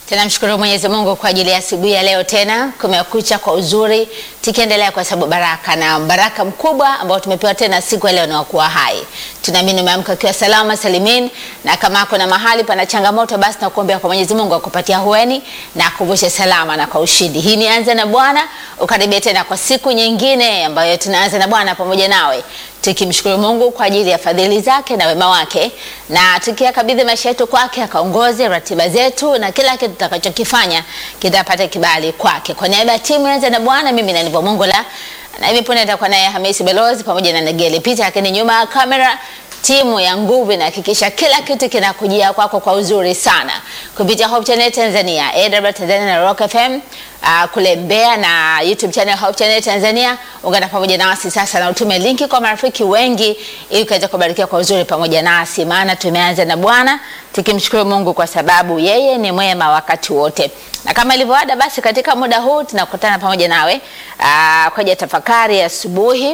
Tunamshukuru Mwenyezi Mungu kwa ajili ya asubuhi ya leo tena kumekucha kwa uzuri, tukiendelea kwa sababu baraka na baraka mkubwa ambao tumepewa tena siku ya leo na kuwa hai. Tunaamini umeamka ukiwa salama salimin, na kama kuna mahali pana changamoto, basi nakuombea kwa Mwenyezi Mungu akupatia hueni na akuvushe salama na kwa ushindi. Hii ni anza na Bwana, ukaribia tena kwa siku nyingine ambayo tunaanza na Bwana pamoja nawe tukimshukuru Mungu kwa ajili ya fadhili zake na wema wake, na tukiyakabidhi maisha yetu kwake, akaongoze ratiba zetu na kila kitu tutakachokifanya kitapata kibali kwake. Kwa niaba ya timu Anza na Bwana, mimi na Nivo Mongola na hivi punde nitakuwa naye Hamisi Belozi pamoja na Negeli Peter, lakini nyuma ya kamera timu ya nguvu inahakikisha kila kitu kinakujia kwako kwa uzuri sana kupitia Hope Channel Tanzania, AW Tanzania na Rock FM uh, kule Mbeya na YouTube channel Hope Channel Tanzania. Ungana pamoja nasi sasa na utume linki kwa marafiki wengi ili ukaweza kubarikiwa kwa uzuri pamoja nasi, maana tumeanza na Bwana tukimshukuru Mungu kwa sababu yeye ni mwema wakati wote, na kama ilivyoada, basi katika muda huu tunakutana pamoja nawe uh, kwa tafakari ya asubuhi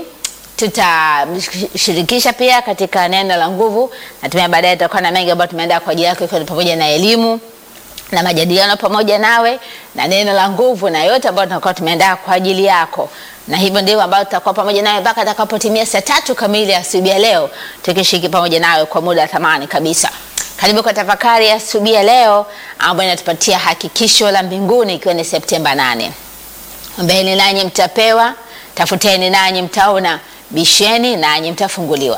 tutashirikisha pia katika neno la nguvu, na tumia baadaye tutakuwa na mengi ambayo tumeandaa kwa ajili yako, ikiwa ni pamoja na elimu na majadiliano pamoja nawe na neno la nguvu na yote ambayo tunakuwa tumeandaa kwa ajili yako, na hivyo ndivyo ambayo tutakuwa pamoja nawe mpaka atakapotimia saa tatu kamili asubuhi ya leo, tukishiriki pamoja nawe kwa muda wa thamani kabisa. Karibu kwa tafakari ya asubuhi ya leo ambayo inatupatia hakikisho la mbinguni, ikiwa ni Septemba 8. Ombeni nanyi mtapewa, tafuteni nanyi mtaona bisheni nanyi mtafunguliwa.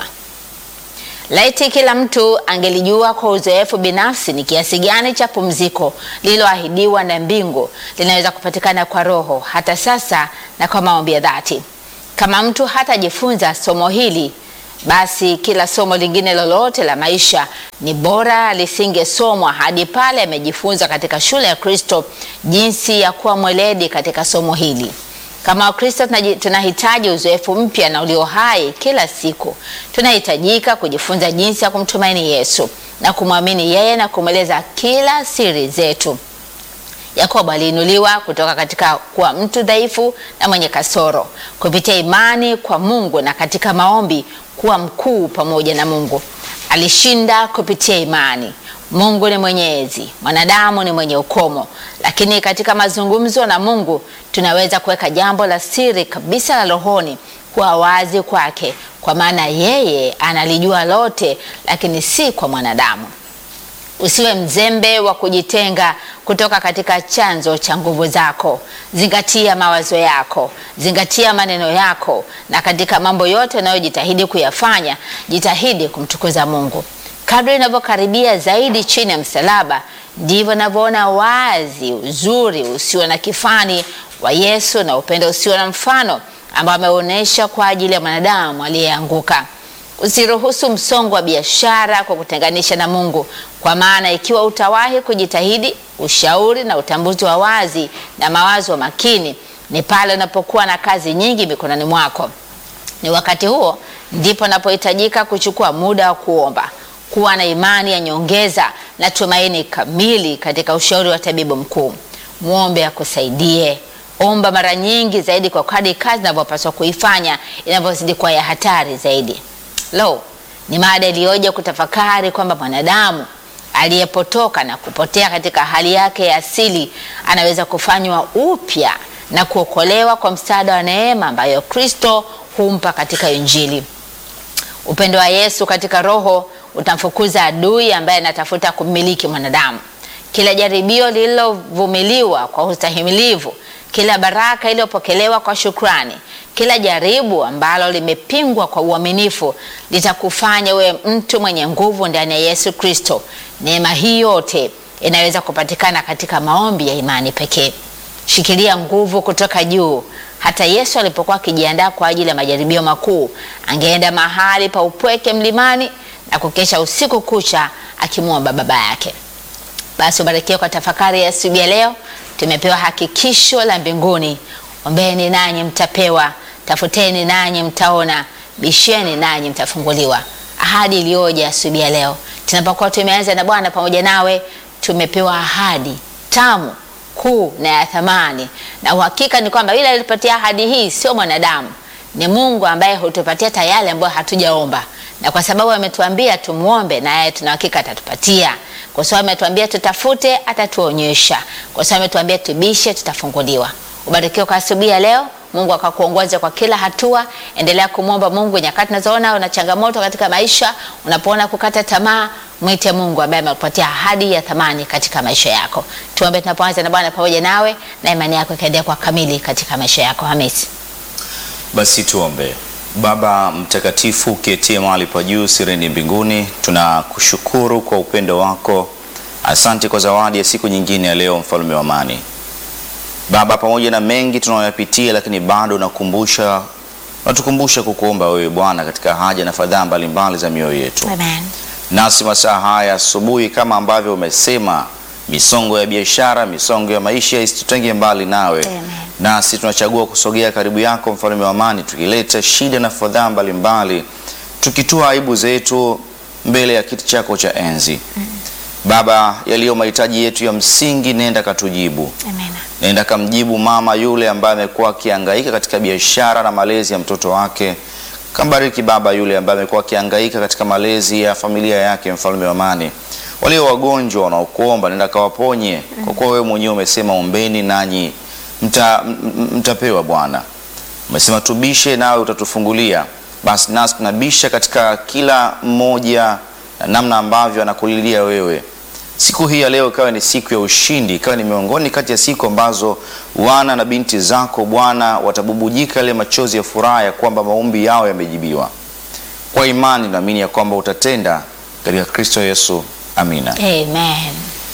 Laiti kila mtu angelijua kwa uzoefu binafsi ni kiasi gani cha pumziko lililoahidiwa na mbingu linaweza kupatikana kwa Roho hata sasa na kwa maombi ya dhati. Kama mtu hatajifunza somo hili, basi kila somo lingine lolote la maisha ni bora lisingesomwa hadi pale amejifunza katika shule ya Kristo jinsi ya kuwa mweledi katika somo hili. Kama Wakristo tunahitaji uzoefu mpya na ulio hai kila siku. Tunahitajika kujifunza jinsi ya kumtumaini Yesu na kumwamini yeye na kumweleza kila siri zetu. Yakobo aliinuliwa kutoka katika kuwa mtu dhaifu na mwenye kasoro kupitia imani kwa Mungu na katika maombi kuwa mkuu pamoja na Mungu. Alishinda kupitia imani. Mungu ni mwenyezi, mwanadamu ni mwenye ukomo, lakini katika mazungumzo na Mungu tunaweza kuweka jambo la siri kabisa la rohoni kuwa wazi kwake, kwa maana yeye analijua lote, lakini si kwa mwanadamu. Usiwe mzembe wa kujitenga kutoka katika chanzo cha nguvu zako. Zingatia mawazo yako, zingatia maneno yako, na katika mambo yote unayojitahidi kuyafanya, jitahidi kumtukuza Mungu. Kadri inavyokaribia zaidi chini ya msalaba, ndivyo navyoona wazi uzuri usio na kifani wa Yesu na upendo usio na mfano ambao ameonyesha kwa ajili ya mwanadamu aliyeanguka. Usiruhusu msongo wa biashara kwa kutenganisha na Mungu, kwa maana ikiwa utawahi kujitahidi, ushauri na utambuzi wa wazi na mawazo makini ni pale unapokuwa na kazi nyingi mikononi mwako. Ni wakati huo ndipo unapohitajika kuchukua muda wa kuomba kuwa na imani ya nyongeza na tumaini kamili katika ushauri wa tabibu mkuu. Muombe akusaidie. Omba mara nyingi zaidi kwa kadri kazi inavyopaswa kuifanya inavyozidi kuwa ya hatari zaidi. Lo, ni mada iliyoja kutafakari kwamba mwanadamu aliyepotoka na kupotea katika hali yake ya asili anaweza kufanywa upya na kuokolewa kwa msaada wa neema ambayo Kristo humpa katika Injili. Upendo wa Yesu katika Roho utamfukuza adui ambaye anatafuta kumiliki mwanadamu. Kila jaribio lililovumiliwa kwa ustahimilivu, kila baraka iliyopokelewa kwa shukrani, kila jaribu ambalo limepingwa kwa uaminifu litakufanya uwe mtu mwenye nguvu ndani ya Yesu Kristo. Neema hii yote inaweza kupatikana katika maombi ya imani pekee. Shikilia nguvu kutoka juu. Hata Yesu alipokuwa akijiandaa kwa ajili ya majaribio makuu, angeenda mahali pa upweke mlimani na kukesha usiku kucha akimwomba Baba yake. Basi ubarikiwe kwa tafakari ya asubuhi ya leo. Tumepewa hakikisho la mbinguni: ombeni nanyi mtapewa, tafuteni nanyi mtaona, bisheni nanyi mtafunguliwa. Ahadi iliyoja asubuhi ya leo, tunapokuwa tumeanza na Bwana pamoja nawe, tumepewa ahadi tamu kuu na ya thamani, na uhakika ni kwamba yule alipatia ahadi hii sio mwanadamu, ni Mungu ambaye hutupatia tayari ambayo hatujaomba na kwa sababu ametuambia tumuombe, naye tuna hakika atatupatia. kwa sababu ametuambia tutafute, atatuonyesha. Kwa sababu ametuambia tubishe, tutafunguliwa. Ubarikiwe kwa asubuhi ya leo. Mungu akakuongoza kwa kila hatua. Endelea kumwomba Mungu nyakati unazoona una changamoto katika maisha, unapoona kukata tamaa, mwite Mungu ambaye amekupatia ahadi ya thamani katika maisha yako. Tuombe tunapoanza na Bwana pamoja nawe, na imani yako ikaendelea kwa kamili katika maisha yako. Hamisi. Basi tuombe. Baba mtakatifu, uketie mahali pa juu sireni mbinguni, tunakushukuru kwa upendo wako. Asante kwa zawadi ya siku nyingine ya leo, mfalme wa amani. Baba, pamoja na mengi tunayoyapitia, lakini bado unakumbusha unatukumbusha kukuomba wewe Bwana katika haja na fadhaa mbalimbali za mioyo yetu. Amen. Nasi masaa haya asubuhi, kama ambavyo umesema, misongo ya biashara, misongo ya maisha isitutenge mbali nawe. Amen. Nasi tunachagua kusogea karibu yako, mfalme wa amani, tukileta shida na fadhaa mbalimbali, tukitoa aibu zetu mbele ya kiti chako cha enzi. Baba, yaliyo mahitaji yetu ya msingi, nenda katujibu. Amen. Nenda kamjibu mama yule ambaye amekuwa akihangaika katika biashara na malezi ya mtoto wake. Kambariki baba yule ambaye amekuwa akihangaika katika malezi ya familia yake, mfalme wa amani. Walio wagonjwa wanaokuomba, nenda kawaponye, kwa kuwa wewe mwenyewe umesema ombeni nanyi mta, m- m- mtapewa. Bwana umesema tubishe, nawe utatufungulia. Basi nasi tunabisha katika kila mmoja na namna ambavyo anakulilia wewe siku hii ya leo ikawa ni siku ya ushindi, ikawa ni miongoni kati ya siku ambazo wana na binti zako Bwana watabubujika ile machozi ya furaha ya kwamba maombi yao yamejibiwa. Kwa imani naamini ya kwamba utatenda katika Kristo Yesu, amina. Amen.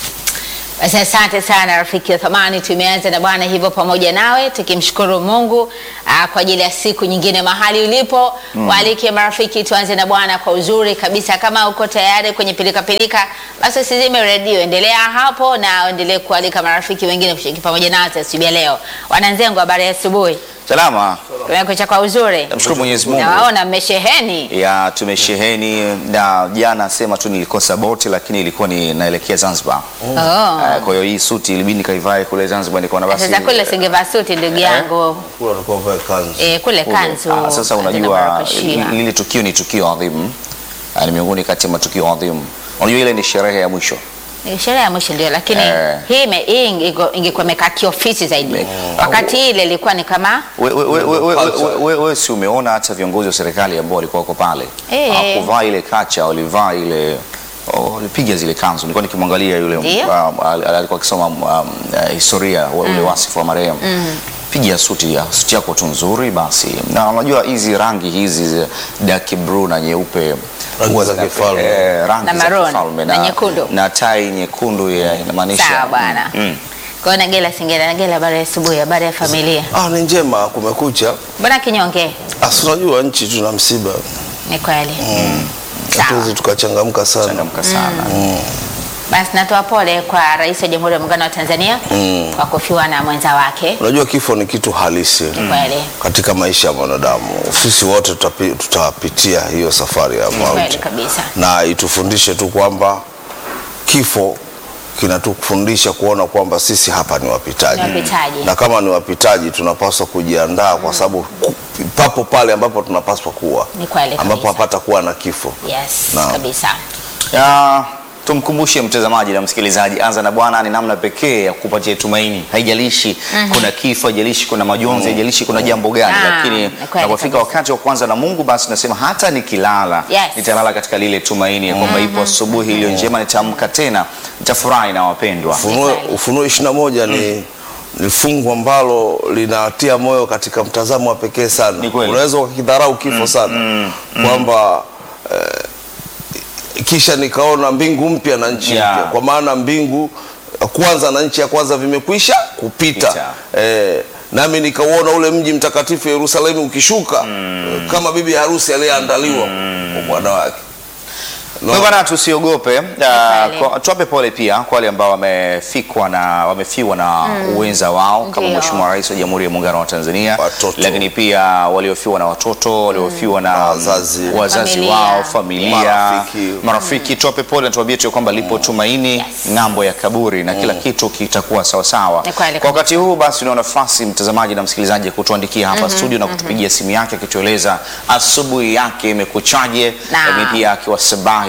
Basi asante sana rafiki wa thamani, tumeanza na Bwana hivyo pamoja nawe tukimshukuru Mungu aa, kwa ajili ya siku nyingine mahali ulipo. Waalike marafiki, tuanze na Bwana kwa uzuri kabisa. Kama uko tayari kwenye pilika pilika, basi usizime redio, endelea hapo na endelee kualika marafiki wengine kushiriki pamoja nasi asubuhi ya leo. Wananzengo, habari ya asubuhi, Salama, kumekucha kwa uzuri, namshukuru Mwenyezi Mungu. nawaona mmesheheni. ya tumesheheni na jana sema tu nilikosa boti, lakini ilikuwa ni naelekea Zanzibar. Oh. Eh, Kwa hiyo hii suti ilibidi nikaivae kule Zanzibar, nikaona basi Sasa kule singevaa suti ndugu yangu Kula alikuwa vae kanzu. eh, kule Kule. kanzu. Ah, sasa Tena unajua barakoshia. lile tukio ni tukio adhimu, Ah, ni miongoni kati ya matukio adhimu. Unajua ile ni sherehe ya mwisho Ni sherehe ya mwisho ndio, lakini Eh. hii ime- hii inge- ingekuwa imekaa kiofisi zaidi. Wakati ile ilikuwa ni kama wewe we, we, we, we, Culture. we, we, we, si umeona hata viongozi wa serikali ambao walikuwa wako pale Eh. hawakuvaa ile kacha, walivaa ile oh, walipiga zile kanzu. Nilikuwa nikimwangalia yule Ndio. um, al- al- alikuwa akisoma um, uh, historia wa ule wasifu wa marehemu piga suti ya suti yako tu nzuri basi, na unajua hizi rangi hizi za dark blue na nyeupe Rangi huwa za zina- kifalme. eh, rangi Na za maroon, kifalme na nyekundu. na tai nyekundu ya inamaanisha sawa bwana. mm. Kwa hiyo Nagela Singela, Nagela, habari ya asubuhi, habari ya familia. Ah, ni njema kumekucha. Mbona kinyonge? Asi unajua nchi tuna msiba. Ni kweli. Sawa. Hatuwezi tukachangamka sana. changamka sana Basi natoa pole kwa Rais wa Jamhuri ya Muungano wa Tanzania kwa kufiwa na mwenza wake. Unajua kifo ni kitu halisi Ni kweli. katika maisha ya mwanadamu. Sisi wote tutapi- tutapitia hiyo safari ya Kweli mauti, kabisa. na itufundishe tu kwamba kifo kinatufundisha kuona kwamba sisi hapa ni wapitaji, Ni wapitaji. na kama ni wapitaji tunapaswa kujiandaa kwa sababu ku- papo pale ambapo tunapaswa kuwa, Ni kweli ambapo kabisa. hapata kuwa na kifo. Yes, Naam. kabisa. Ya, tumkumbushe mtazamaji na msikilizaji, anza na Bwana ni namna pekee ya kupatia tumaini. Haijalishi kuna kifo, haijalishi kuna majonzi, haijalishi kuna jambo gani, Naam, lakini ni kweli unapofika kabisa. wakati wa kwanza na Mungu, basi nasema hata nikilala Yes. nitalala katika lile tumaini ya kwamba ipo asubuhi iliyo njema, nitaamka tena, nitafurahi na wapendwa. Ufunuo, Ni kweli. Ufunuo ishirini na moja ni ni fungu ambalo linatia moyo katika mtazamo wa pekee sana. Ni kweli. Unaweza ukakidharau kifo sana kwamba eh, kisha nikaona mbingu mpya na nchi Yeah. mpya, kwa maana mbingu ya kwanza na nchi ya kwanza vimekwisha kupita Pita. eh, nami nikauona ule mji mtakatifu Yerusalemu ukishuka eh, kama bibi harusi aliyeandaliwa kwa bwana wake. Kwa hivyo bana, tusiogope. Uh, kweli. kwa- tuwape pole pia kwa wale ambao wamefikwa na wamefiwa na uwenza wao kama Ndio. Mheshimiwa Rais wa Jamhuri ya Muungano wa Tanzania, Watoto. lakini pia waliofiwa na watoto, waliofiwa na Wazazi. wazazi Familia. wao, familia, Marafiki. marafiki. Tuwape pole na tuwaambie tu kwamba lipo tumaini Yes. ng'ambo ya kaburi na kila kitu kitakuwa sawa sawa. Ni kweli Kwa wakati huu basi, una nafasi mtazamaji na msikilizaji ya kutuandikia hapa studio na kutupigia simu yake akitueleza asubuhi yake imekuchaje, Naam. lakini pia akiwasabahi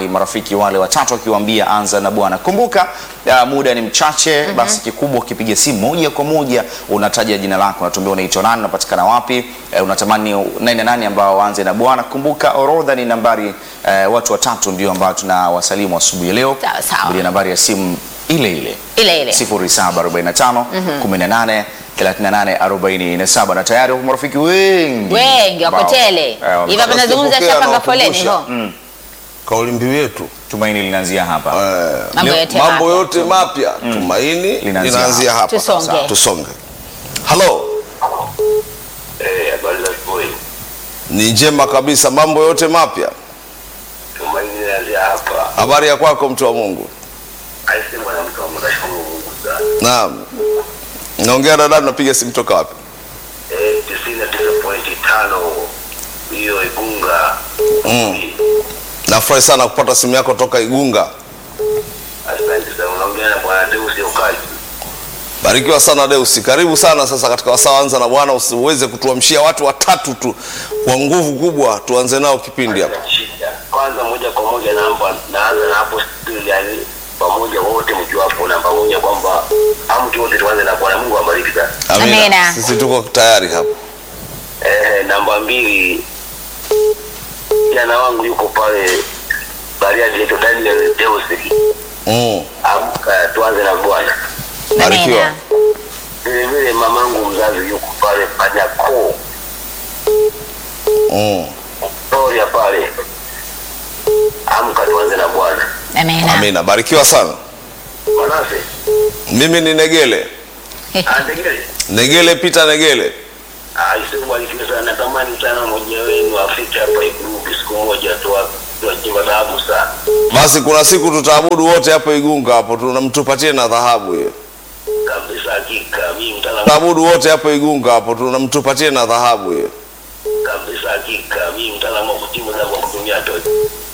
mbalimbali, marafiki wale watatu akiwaambia anza na Bwana. Kumbuka uh, muda ni mchache, basi kikubwa ukipiga simu moja kwa moja unataja jina lako, unatuambia unaitwa nani, unapatikana wapi, eh, unatamani nani na nani ambao waanze na Bwana. Kumbuka orodha ni nambari eh, watu watatu ndio ambao tunawasalimu asubuhi ya leo. Sawa, sawa. Kupitia nambari ya simu ile ile ile ile 0745 18 38 47 na tayari huko marafiki wengi wengi wako ambao, tele eh, wame- hivi hapa Sasa nazungumza tupokea shapanga na foleni kukumbusha. ho Kauli mbiu yetu tumaini linaanzia hapa. eh, Mambo leo- yote mambo mapya. yote mapya tumaini Linaanzia linaanzia hapa. Tusonge. Sasa, Tusonge. Halo, Eh, habari za asubuhi. ni njema kabisa. Mambo yote mapya. Tumaini linaanzia hapa. Habari ya kwako mtu wa Mungu? Aise mwanamke wa Mungu, nashukuru Mungu sana. Naam. Naongea na dada, napiga simu toka wapi? Eh, tisini na tisa pointi tano hiyo Igunga. Mm. Nafurahi sana kupata simu yako toka Igunga. Asante sana. Unaongea na bwana Deus Yokaji. Barikiwa sana Deusi, karibu sana sasa katika wasaa anza na Bwana. Usiweze kutuamshia watu watatu tu kwa nguvu kubwa, tuanze nao kipindi hapa. Shida. Kwanza moja kwa moja namba naanza na hapo studio yani pamoja wote mkiwa hapo namba moja kwamba hamtu wote tuanze na Bwana Mungu awabariki sana. Amina. Sisi tuko tayari hapa. Eh, namba mbili jana wangu yuko pale Bariadi yetu Daniel Deus. Mm. Amka tuanze na Bwana. Barikiwa. Amina. vile vile mamangu mzazi yuko pale Panyako Mm. Gloria pale, amka tuanze na Bwana. Amina. Amina. Barikiwa sana. Manase Mimi ni Negele. andegele Negele Peter Negele. aisebarikiwe sana. Natamani sana mmoja wenu afike hapa Igurupi siku moja tuwa- tuwajima dhahabu sana Basi kuna siku tutaabudu wote hapo Igunga hapo, tunamtupatie na dhahabu hiyo. kabisa. Hakika mimi mtaalamu Tutaabudu wote hapo Igunga hapo, tunamtupatie na dhahabu hiyo. kabisa. Hakika mimi mtaalamu wa kutimu za kwa kutumia tochi.